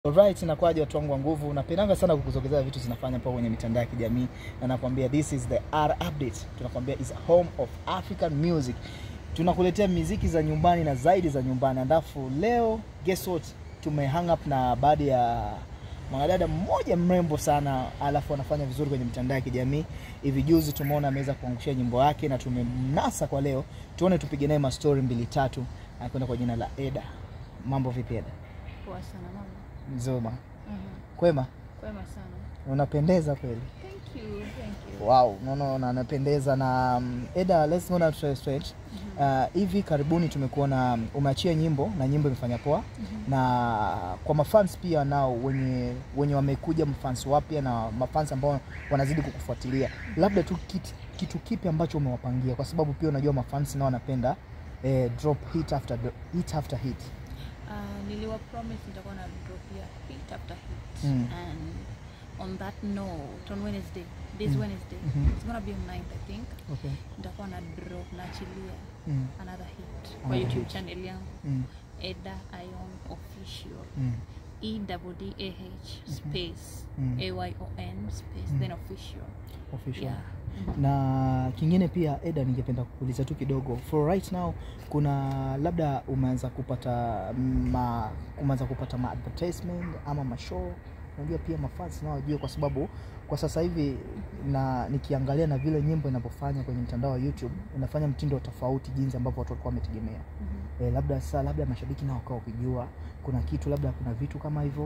Alright, inakuwaje watu wangu wa nguvu? Napendanga sana kukuzogezea vitu zinafanya hapo kwenye mitandao ya kijamii na nakwambia this is the R update. Tunakwambia is a home of African music. Tunakuletea miziki za nyumbani na zaidi za nyumbani. Alafu leo guess what? Tume hang up na baadhi ya mwanadada mmoja mrembo sana, alafu anafanya vizuri kwenye mitandao ya kijamii. Hivi juzi tumeona ameweza kuangushia nyimbo yake na tumemnasa kwa leo. Tuone tupige naye mastori mbili tatu. Anakwenda kwa jina la Eda. Mambo vipi Eda? Poa sana mama. Nzima. Mhm. Kwema? Kwema sana. Unapendeza kweli. Thank you, thank you. Wow, no, no, anapendeza na um, Eda, let's go now straight straight. Uh, hivi karibuni tumekuona um, umeachia nyimbo na nyimbo imefanya poa na kwa mafans pia nao wenye wenye wamekuja mafans wapya na mafans ambao wanazidi kukufuatilia, labda tu kitu, kitu kipi ambacho umewapangia, kwa sababu pia unajua mafans nao wanapenda eh, drop hit after dro- hit after hit. Uh, niliwa promise nitakuwa na drop ya hit after hit. Mm. And on that note, on Wednesday, this Mm. Wednesday, Mhm. it's gonna be on 9th I think. Okay. Nitakuwa na drop naachilia Mm. another hit kwa Another YouTube hit. channel yangu Mm. Eda Ion Official. Mm. E double D A H space Mm. A Y O N space Mm. then official. Official. Yeah. Mhm. na kingine pia Eda, ningependa kuuliza tu kidogo, for right now, kuna labda umeanza kupata ma, umeanza kupata ma advertisement ama mashow. Unajua pia mafans nao wajue, kwa sababu kwa sasa hivi na nikiangalia na vile nyimbo inavyofanya kwenye mtandao wa YouTube inafanya mtindo tofauti jinsi ambavyo watu walikuwa wametegemea. Mhm. E, labda sasa, labda mashabiki nao wakawa wakijua kuna kitu, labda kuna vitu kama hivyo.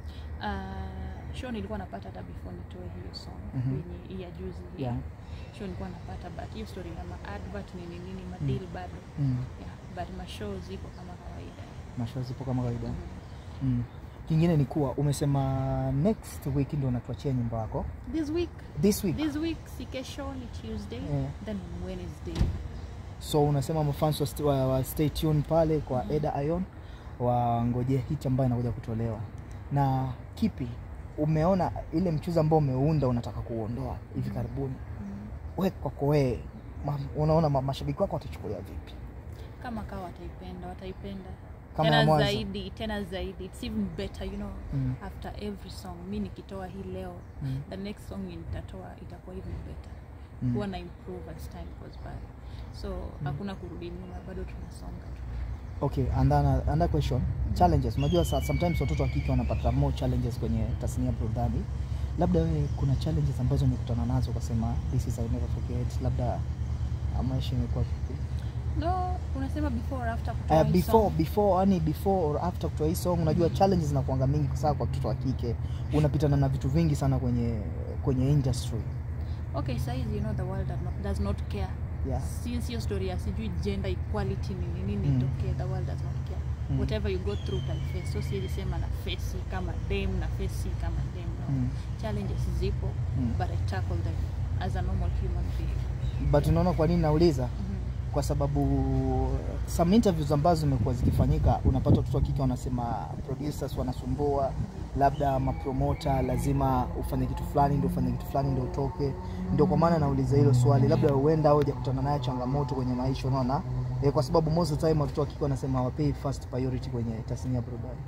Uh, show nilikuwa napata hata before nitoe hiyo song Mhm. kwenye hii ya juzi hii. Yeah. show nilikuwa napata but hiyo story ya ma advert nini nini ma deal bado Mm. yeah, but ma show ziko kama kawaida Mashow zipo kama kawaida. Mhm. Mm. Kingine ni kuwa umesema next week ndio unatuachia nyimbo yako. this week This week. this week si kesho ni Tuesday Yeah. then on Wednesday So unasema mafans wa, st wa, wa stay tuned pale kwa Mhm. Eda Ion wangojee hit ambayo inakuja kutolewa. Na kipi umeona ile mchuzi ambao umeunda unataka kuondoa hivi karibuni, mm. we kwako wewe ma, unaona ma, mashabiki wako watachukulia vipi? kama kawa wataipenda wataipenda Kama ya tena mwanzo. zaidi tena zaidi it's even better you know Mm. after every song mi nikitoa hii leo Mm. the next song nitatoa itakuwa even better Mm. huwa na improve as time goes by so hakuna kurudi nyuma bado tunasonga tu Okay, and then uh, another question. Challenges. Unajua sa- sometimes watoto wa kike wanapata more challenges kwenye tasnia ya burudani. Labda wewe kuna challenges ambazo umekutana nazo ukasema this is I never forget, labda uh, maisha imekuwa vipi? no unasema before or after kutoa Uh, hii before song? before yani before or after kutoa hii song, unajua challenges zinakuanga mingi sana kwa mtoto wa kike. Unapitana na vitu vingi sana kwenye kwenye industry. okay saizi you know the world does not, does not care Yeah. since hiyo story ya sijui gender equality nini nini Mm. itokee the world does not care Mm. whatever you go through utaface so siwezi sema na face kama dem na face kama dem no Mm. challenges zipo Mm. but I tackle them as a normal human being But unaona kwa nini nauliza? Mhm. kwa sababu some interviews ambazo zimekuwa zikifanyika, unapata watoto wa kike wanasema producers wanasumbua, labda mapromota lazima ufanye kitu fulani ndio ufanye kitu fulani ndio utoke. Ndio kwa maana nauliza hilo swali, labda huenda au hujakutana nayo changamoto kwenye maisha, unaona e, kwa sababu most of the time watoto wa kike wanasema hawapei first priority kwenye tasnia ya burudani.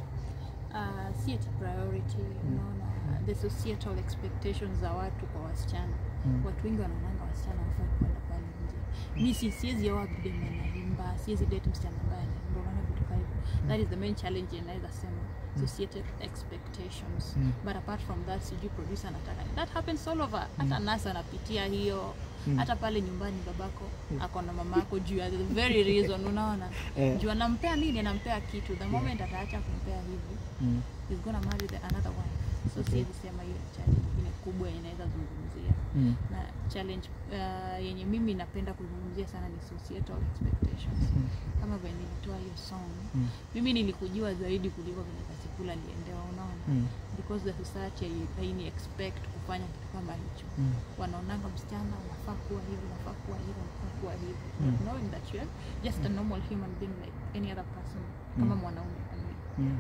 uh, si ati priority unaona the societal expectations za watu kwa wasichana Mm. watu wengi wanaonanga wasichana wafai kwenda pale nje mi si siwezi oa dem anaimba siwezi date msichana ambaye anaimba unaona vitu kama hivyo that is the main challenge inaweza sema societal expectations Mm. but apart from that sijui producer anataka nini. that happens all over hata nasa anapitia hiyo Mm. hata pale nyumbani babako ako na mamako juu ya the very reason unaona Eh. juu anampea nini anampea kitu the moment ataacha kumpea hivi Mm. is gonna marry the another wife so Okay. siwezi sema hiyo ni challenge ingine kubwa inaweza zungumzia Mm. na challenge uh, yenye mimi napenda kuzungumzia sana ni societal expectations Mm. kama vile nilitoa hiyo song Mm. mimi nilikujua zaidi kuliko vile kasikula niendewa unaona Mm. because the society hai- haini expect kufanya kitu kama hicho Mm. wanaonanga msichana unafaa kuwa hivi unafaa kuwa hivi unafaa kuwa hivi Mm. Not knowing that you are just a normal human being like any other person kama Mm. mwanaume kama mimi. Mm.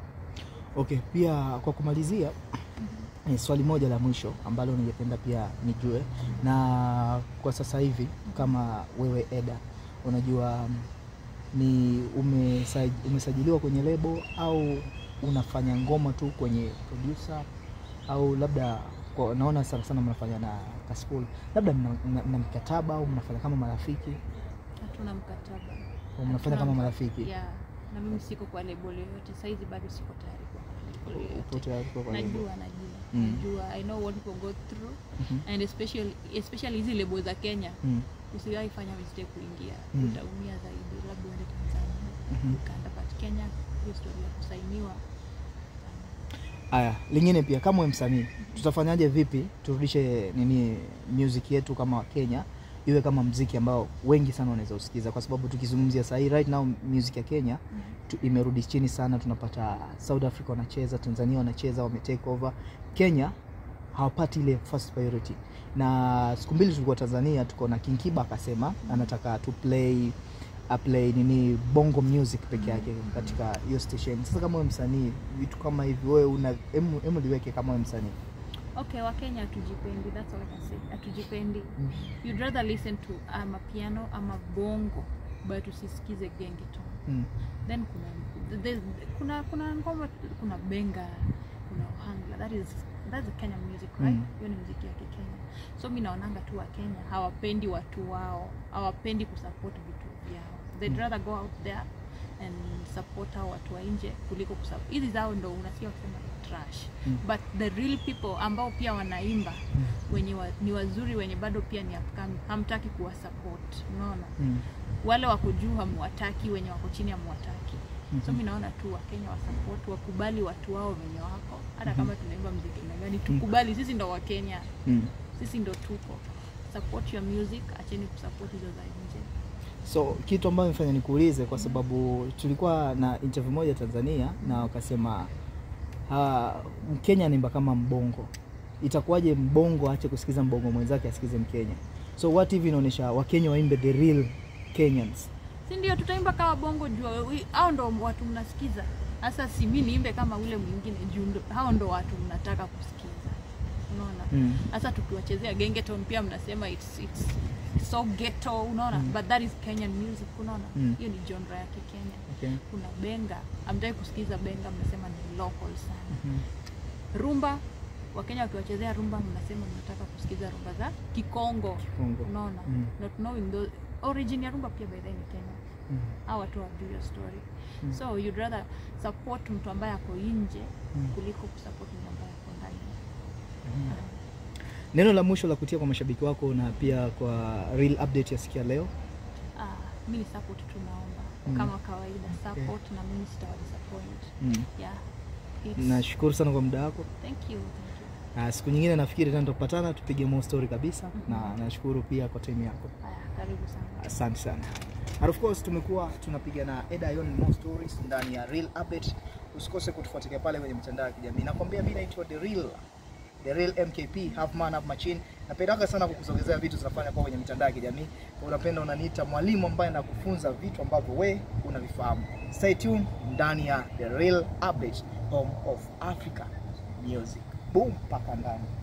Okay, pia kwa kumalizia ni swali moja la mwisho ambalo ningependa pia nijue, na kwa sasa hivi kama wewe Eda, unajua mm, ni umesaj, umesajiliwa kwenye lebo au unafanya ngoma tu kwenye producer au labda kwa, naona sana sana mnafanya na Kaspool, labda mna, mna, mna mkataba au mnafanya kama marafiki hatuna mkataba au mnafanya Hatuna kama mka- marafiki? yeah. na mimi siko kwa lebo yoyote saizi bado siko tayari kwa lebo Upo yoyote tayari kwa kwa lebo? najua najua Mm. najua i know what people go through Mhm. and especially especially hizi lebo za kenya Mm. usiwahi fanya mistake kuingia Mm. utaumia zaidi labda uende tanzania Mhm. ukaenda but kenya hiyo story ya kusainiwa Aya, lingine pia kama wewe msanii, tutafanyaje vipi turudishe nini music yetu kama Kenya iwe kama mziki ambao wengi sana wanaweza usikiza, kwa sababu tukizungumzia sahii right now music ya Kenya tu, imerudi chini sana. Tunapata South Africa wanacheza, Tanzania wanacheza, wame take over. Kenya hawapati ile first priority, na siku mbili tulikuwa Tanzania, tuko na King Kiba akasema anataka tu play aplay nini bongo music peke yake katika hiyo station. Sasa kama wewe msanii, vitu kama hivi wewe una emu, emu liweke kama wewe msanii okay wakenya hatujipendi that's all I can say hatujipendi you'd rather listen to ama piano ama bongo but usisikize gengeton mm. then kuna there's- kuna kuna ngoma kuna benga kuna ohangla that is that's the Kenyan music right Mm. hiyo ni muziki ya kikenya so mi naonanga tu wa Kenya hawapendi watu wao hawapendi kusupport vitu vyao they'd Mm. rather go out there and support hao watu wa nje kuliko kusupport hizi zao ndo unasikia wakisema trash Mm. but the real people ambao pia wanaimba Mm. wenye wa, ni wazuri wenye bado pia ni upcoming hamtaki kuwasupport unaona Mm. wale wako juu hamwataki wenye wako chini hamwataki so Mhm. mi naona tu wakenya wasupport wakubali watu wao wenye wako hata Mhm. kama tunaimba mziki aina gani tukubali sisi ndo wakenya Mm. sisi ndo tuko support your music acheni kusupport hizo za nje So kitu ambayo imefanya nikuulize kwa sababu tulikuwa na interview moja Tanzania na wakasema ha, Mkenya anaimba kama mbongo, itakuwaje mbongo aache kusikiza mbongo mwenzake asikize Mkenya? So what hivi inaonyesha Wakenya waimbe the real Kenyans. si ndio tutaimba kama bongo jua wi- hao ndo watu mnasikiza hasa si mi niimbe kama ule mwingine juu ndo- hao ndo watu mnataka kusikiza unaona Mm. hasa tukiwachezea gengeton pia mnasema it's, it's, it's so ghetto unaona Mm. but that is kenyan music unaona Mm. hiyo ni genre ya kikenya Okay. kuna benga amtaki kusikiza benga mnasema ni local sana Mhm. rumba wakenya wakiwachezea rumba mnasema mnataka kusikiza rumba za kikongo Kongo. unaona Mm. not knowing those origin ya rumba pia by the way ni kenya Mm. au watu wajuu hiyo story Mm. so you'd rather support mtu ambaye ako nje Mm. kuliko kusupport mtu ambaye ako ndani Mhm. Neno la mwisho la kutia kwa mashabiki wako na pia kwa real update ya sikia leo. Ah, mi ni support tu naomba Mm. kama kawaida support na mimi sitawa disappoint Mm. yeah It's, Nashukuru sana kwa muda wako. thank you thank you Na siku nyingine nafikiri tena tutapatana tupige more story kabisa, na nashukuru pia kwa time yako. haya karibu sana Asante sana. And of course tumekuwa tunapiga na Eda Ion more stories ndani ya Real Update. Usikose kutufuatilia pale kwenye mitandao ya kijamii. Nakwambia mimi naitwa The Real The Real MKP, half man half machine. Napendanga sana kukusogezea vitu zinafanya kwa kwenye mitandao ya kijamii. Kwa unapenda unaniita mwalimu ambaye nakufunza vitu ambavyo we unavifahamu. Stay tuned ndani ya The Real Update, home of Africa music. Boom mpaka ndani.